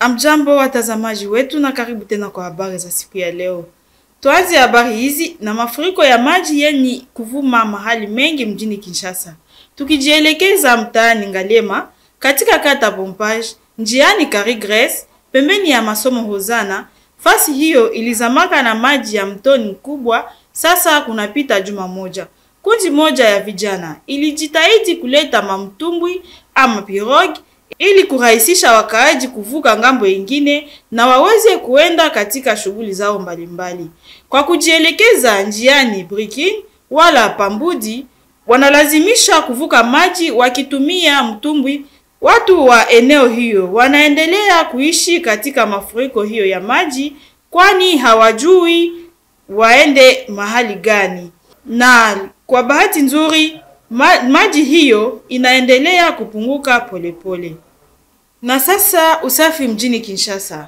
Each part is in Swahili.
Amjambo watazamaji wetu na karibu tena kwa habari za siku ya leo. Tuanze habari hizi na mafuriko ya maji yenye kuvuma mahali mengi mjini Kinshasa. Tukijielekeza mtaani Ngalema katika kata Pompage, njiani Carigres, pembeni ya masomo Hozana, fasi hiyo ilizamaka na maji ya mtoni mkubwa. Sasa kunapita juma moja, kundi moja ya vijana ilijitahidi kuleta mamtumbwi ama pirogue ili kurahisisha wakaaji kuvuka ngambo ingine na waweze kuenda katika shughuli zao mbalimbali. Kwa kujielekeza njiani Brikin wala Pambudi, wanalazimisha kuvuka maji wakitumia mtumbwi. Watu wa eneo hiyo wanaendelea kuishi katika mafuriko hiyo ya maji, kwani hawajui waende mahali gani, na kwa bahati nzuri ma maji hiyo inaendelea kupunguka polepole pole. Na sasa usafi mjini Kinshasa,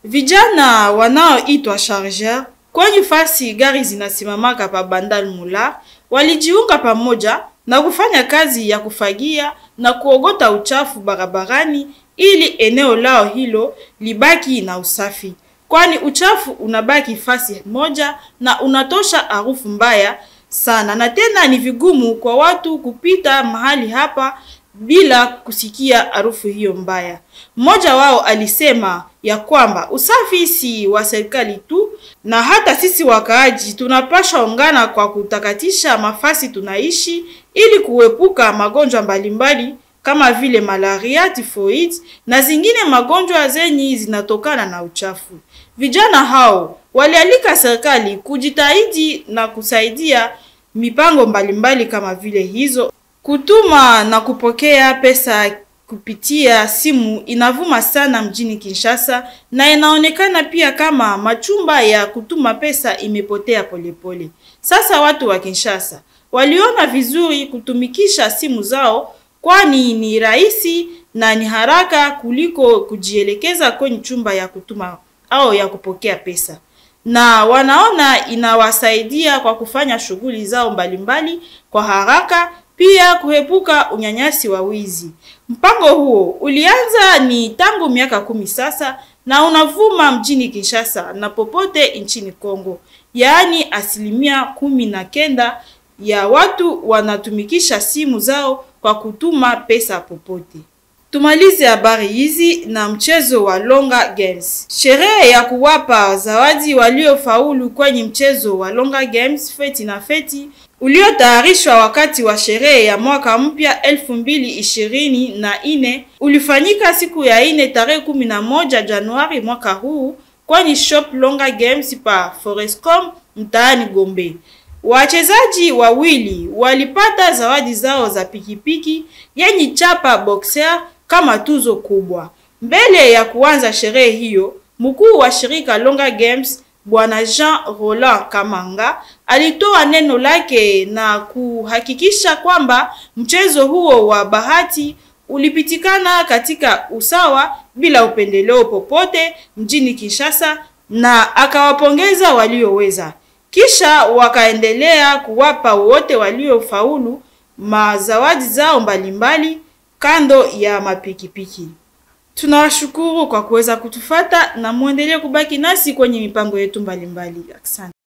vijana wanaoitwa chargeur kwenye fasi gari zinasimamaka pa Bandal Mula walijiunga pamoja na kufanya kazi ya kufagia na kuogota uchafu barabarani ili eneo lao hilo libaki na usafi, kwani uchafu unabaki fasi moja na unatosha harufu mbaya sana, na tena ni vigumu kwa watu kupita mahali hapa bila kusikia harufu hiyo mbaya. Mmoja wao alisema ya kwamba usafi si wa serikali tu, na hata sisi wakaaji tunapasha ungana kwa kutakatisha mafasi tunaishi ili kuepuka magonjwa mbalimbali kama vile malaria, typhoid na zingine magonjwa zenye zinatokana na uchafu. Vijana hao walialika serikali kujitahidi na kusaidia mipango mbalimbali kama vile hizo. Kutuma na kupokea pesa kupitia simu inavuma sana mjini Kinshasa, na inaonekana pia kama machumba ya kutuma pesa imepotea polepole pole. Sasa watu wa Kinshasa waliona vizuri kutumikisha simu zao, kwani ni rahisi na ni haraka kuliko kujielekeza kwenye chumba ya kutuma au ya kupokea pesa na wanaona inawasaidia kwa kufanya shughuli zao mbalimbali kwa haraka, pia kuepuka unyanyasi wa wizi. Mpango huo ulianza ni tangu miaka kumi sasa na unavuma mjini Kinshasa na popote nchini Kongo, yaani asilimia kumi na kenda ya watu wanatumikisha simu zao kwa kutuma pesa popote. Tumalize habari hizi na mchezo wa Longa Games. Sherehe ya kuwapa zawadi waliofaulu kwenye mchezo wa Longa Games feti na feti uliotayarishwa wakati wa sherehe ya mwaka mpya elfu mbili ishirini na ine ulifanyika siku ya ine tarehe kumi na moja Januari mwaka huu kwenye shop Longa Games pa Forescom mtaani Gombe. Wachezaji wawili walipata zawadi zao za pikipiki yenye chapa boxer kama tuzo kubwa. Mbele ya kuanza sherehe hiyo, mkuu wa shirika Longa Games Bwana Jean Roland Kamanga alitoa neno lake na kuhakikisha kwamba mchezo huo wa bahati ulipitikana katika usawa bila upendeleo popote mjini Kinshasa na akawapongeza walioweza. Kisha wakaendelea kuwapa wote waliofaulu mazawadi zao mbalimbali kando ya mapikipiki. Tunawashukuru kwa kuweza kutufata na muendelee kubaki nasi kwenye mipango yetu mbalimbali. Asante.